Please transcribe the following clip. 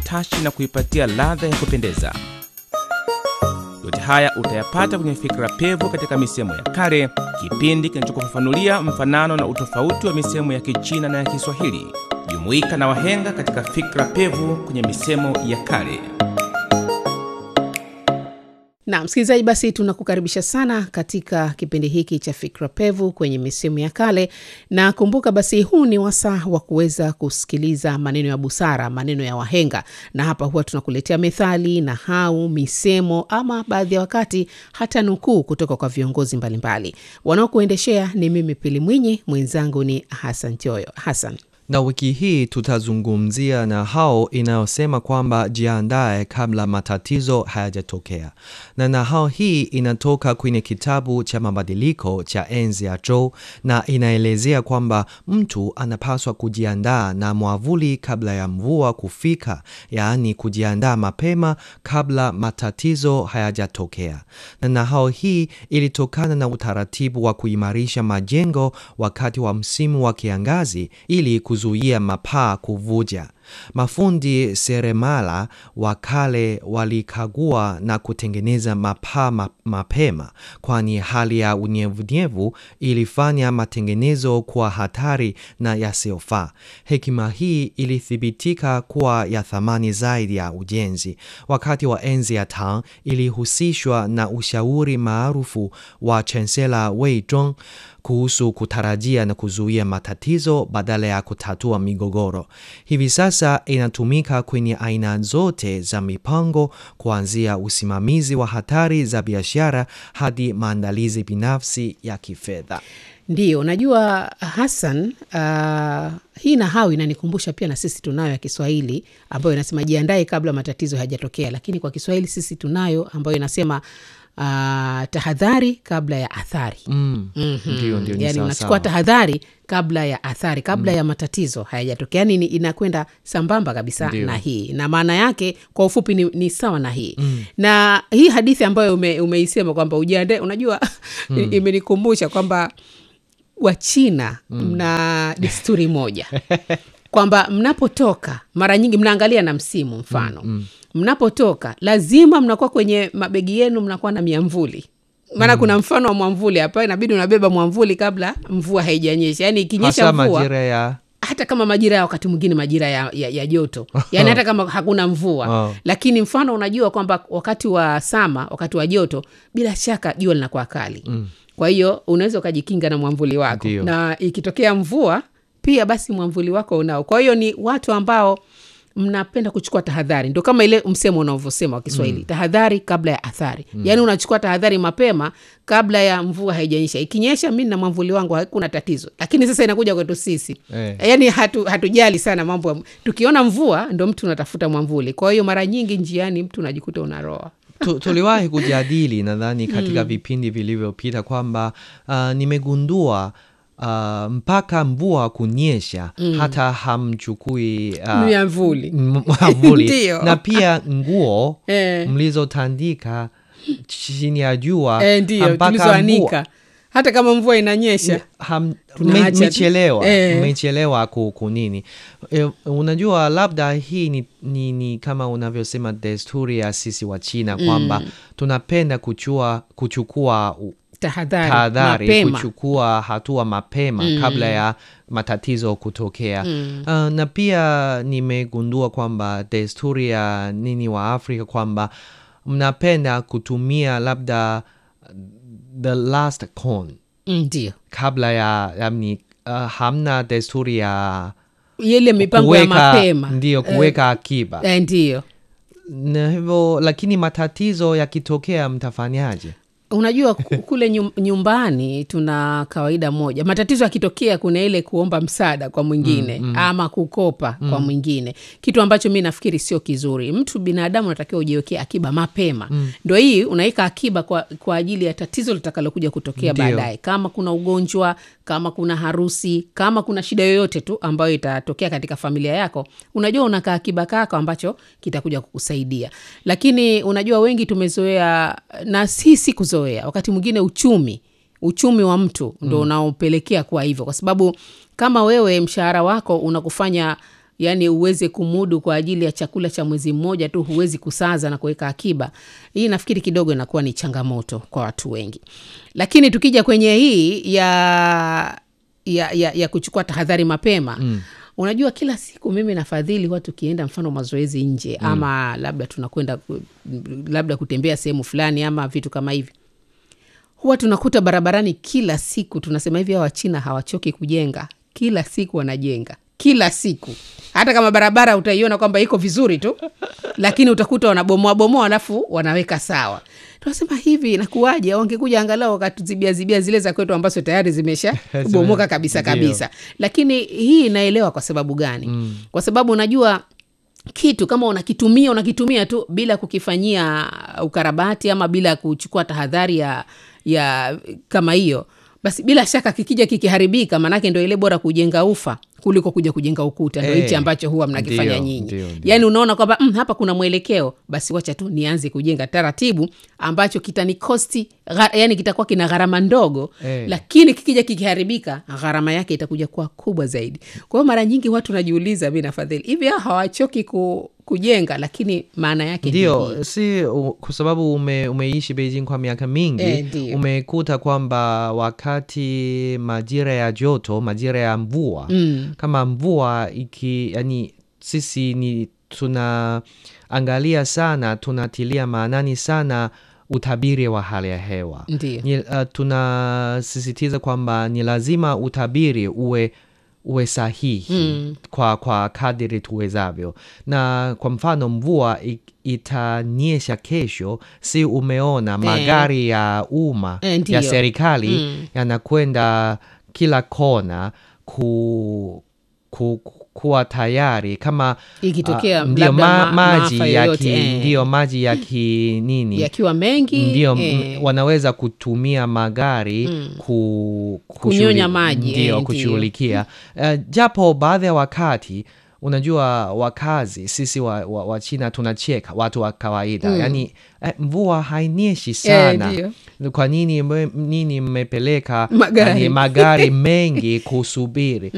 utashi na kuipatia ladha ya kupendeza. Yote haya utayapata kwenye Fikra Pevu katika misemo ya kale, kipindi kinachokufafanulia mfanano na utofauti wa misemo ya Kichina na ya Kiswahili. Jumuika na wahenga katika Fikra Pevu kwenye misemo ya kale. Na msikilizaji, basi tunakukaribisha sana katika kipindi hiki cha Fikra Pevu kwenye misemo ya kale, na kumbuka basi, huu ni wasaa wa kuweza kusikiliza maneno ya busara, maneno ya wahenga, na hapa huwa tunakuletea methali, nahau, misemo, ama baadhi ya wakati hata nukuu kutoka kwa viongozi mbalimbali. Wanaokuendeshea ni mimi Pili Mwinyi, mwenzangu ni Hasan Choyo. Hasan, na wiki hii tutazungumzia na hao inayosema kwamba jiandae kabla matatizo hayajatokea. Na nahau hii inatoka kwenye kitabu cha mabadiliko cha enzi ya Zhou na inaelezea kwamba mtu anapaswa kujiandaa na mwavuli kabla ya mvua kufika, yaani kujiandaa mapema kabla matatizo hayajatokea. Na nahau hii ilitokana na utaratibu wa kuimarisha majengo wakati wa msimu wa kiangazi ili kuzuia mapaa kuvuja. Mafundi seremala wa kale walikagua na kutengeneza mapaa ma mapema, kwani hali ya unyevunyevu ilifanya matengenezo kuwa hatari na yasiyofaa. Hekima hii ilithibitika kuwa ya thamani zaidi ya ujenzi. Wakati wa enzi ya Tang ilihusishwa na ushauri maarufu wa chansela Wei Zhong kuhusu kutarajia na kuzuia matatizo badala ya kutatua migogoro. Hivi sasa inatumika kwenye aina zote za mipango, kuanzia usimamizi wa hatari za biashara hadi maandalizi binafsi ya kifedha. Ndiyo, najua Hassan. Uh, hii nahau inanikumbusha pia na sisi tunayo ya Kiswahili ambayo inasema jiandae kabla matatizo hayajatokea, lakini kwa Kiswahili sisi tunayo ambayo inasema Uh, tahadhari kabla ya athari. Mm. Mhm. Ndio, ndio, ni Yani sawa unachukua sawa. tahadhari kabla ya athari, kabla ya matatizo hayajatokea. Yani ni- inakwenda sambamba kabisa Ndio. na hii, na maana yake kwa ufupi ni, ni sawa na hii na hii hadithi ambayo ume, umeisema kwamba ujiandae, unajua imenikumbusha kwamba Wachina mna desturi moja kwamba mnapotoka mara nyingi mnaangalia na msimu mfano mnapotoka lazima mnakuwa kwenye mabegi yenu mnakuwa na miamvuli maana kuna mfano wa mwamvuli hapa inabidi unabeba mwamvuli kabla mvua haijanyesha yaani ikinyesha Hasa mvua majira ya hata kama majira ya wakati mwingine majira ya, ya, ya joto yaani hata kama hakuna mvua Oh. lakini mfano unajua kwamba wakati wa sama wakati wa joto bila shaka jua linakuwa kali kwa hiyo unaweza ukajikinga na mwamvuli wako Ndio. na ikitokea mvua pia basi mwamvuli wako unao kwa hiyo ni watu ambao mnapenda kuchukua tahadhari ndo kama ile msemo unavyosema wa kiswahili tahadhari kabla ya athari yaani unachukua tahadhari mapema kabla ya mvua haijanyesha ikinyesha mi na mwamvuli wangu hakuna tatizo lakini sasa inakuja kwetu sisi Eh. yaani hatu, hatujali sana mambo ya tukiona mvua ndo mtu unatafuta mwamvuli kwa hiyo mara nyingi njiani mtu unajikuta unaroa Tu- tuliwahi kujadili nadhani katika vipindi vilivyopita kwamba uh, nimegundua uh, mpaka mvua kunyesha hata hamchukui uh, miamvuli m- mwavuli Ndio. na pia nguo Eh. mlizotandika chini ya jua e, ndio mpaka tulizoanika hata kama mvua inanyesha ham- Tunaacha me- tu. mmechelewa Eh. mmechelewa ku, kunini e, unajua labda hii ni, ni, ni kama unavyosema desturi ya sisi wa China kwamba tunapenda kuchua, kuchukua u- tahadhari tahadhari mapema kuchukua hatua mapema kabla ya matatizo kutokea uh, na pia nimegundua kwamba desturi ya nini wa Afrika kwamba mnapenda kutumia labda the last corn Mm, ndio kabla ya yani, uh, hamna desturi ya ile mipango ya mapema ndio kuweka akiba Eh, ndio na hivyo lakini matatizo yakitokea mtafanyaje unajua ku- kule nyum- nyumbani tuna kawaida moja matatizo yakitokea kuna ile kuomba msaada kwa mwingine ama kukopa kwa mwingine kitu ambacho mi nafikiri sio kizuri mtu binadamu unatakiwa ujiwekee akiba mapema ndo hii unaweka akiba kwa, kwa ajili ya tatizo litakalokuja kutokea Ndio. baadaye kama kuna ugonjwa kama kuna harusi kama kuna shida yoyote tu ambayo itatokea katika familia yako unajua unakaa akiba kako ambacho kitakuja kukusaidia lakini unajua wengi tumezoea na si si kuzoea wakati mwingine uchumi uchumi wa mtu ndo unaopelekea kuwa hivyo kwa sababu kama wewe mshahara wako unakufanya yaani uweze kumudu kwa ajili ya chakula cha mwezi mmoja tu, huwezi kusaza na kuweka akiba. Hii nafikiri kidogo inakuwa ni changamoto kwa watu wengi, lakini tukija kwenye hii ya ya, ya, ya kuchukua tahadhari mapema mm. Unajua, kila siku mimi nafadhili watu kienda mfano mazoezi nje mm. ama labda tunakwenda ku- labda kutembea sehemu fulani ama vitu kama hivi, huwa tunakuta barabarani kila siku tunasema hivi, hawa Wachina hawachoki kujenga, kila siku wanajenga, kila siku. Hata kama barabara utaiona kwamba iko vizuri tu, lakini utakuta wanabomoa bomoa, alafu wanaweka sawa. Tunasema hivi, nakuwaje? Wangekuja angalau wakatuzibia zibia zile za kwetu ambazo tayari zimesha bomoka kabisa Ndio. kabisa. Lakini hii inaelewa kwa sababu gani? mm. kwa sababu unajua kitu kama unakitumia unakitumia tu bila kukifanyia ukarabati ama bila kuchukua tahadhari ya, ya kama hiyo basi bila shaka kikija kikiharibika maanake ndo ile bora kujenga ufa kuliko kuja kujenga ukuta ndo Eh, hichi ambacho huwa mnakifanya ndio, nyinyi ndio, ndio. yaani unaona kwamba mm, hapa kuna mwelekeo basi wacha tu nianze kujenga taratibu ambacho kitanikosti gha- yani kitakuwa kina gharama ndogo Eh. lakini kikija kikiharibika gharama yake itakuja kuwa kubwa zaidi kwa hiyo mara nyingi watu najiuliza mi nafadhili hivi hao hawachoki ku, kujenga lakini maana yake ni hii. ndio si u- kwa sababu ume, umeishi Beijing kwa miaka mingi Eh, ndio. umekuta kwamba wakati majira ya joto majira ya mvua Mm. kama mvua iki yani sisi ni tunaangalia sana tunatilia maanani sana utabiri wa hali ya hewa Ndio. ni, uh, tunasisitiza kwamba ni lazima utabiri uwe uwe sahihi Mm. kwa, kwa kadiri tuwezavyo na kwa mfano mvua i- itanyesha kesho si umeona magari ya umma Eh, ndio. ya serikali Mm. yanakwenda kila kona ku, ku, ku, kuwa tayari kama Ikitokea ah, ndio labda ma, ma- maji maafa ya yoyote, ki, eh. ndio maji ya ki nini yakiwa mengi ndio eh, m- wanaweza kutumia magari Mm. ku, Kunyonya kushughui- maji, eh, ndio ndio. kushughulikia uh, japo baadhi ya wakati unajua wakazi sisi wa, wa, wa China tunacheka watu wa kawaida Mm. yani eh, mvua hainyeshi sana ndio. kwa nini mwe- nini mmepeleka Magari. yani, magari mengi kusubiri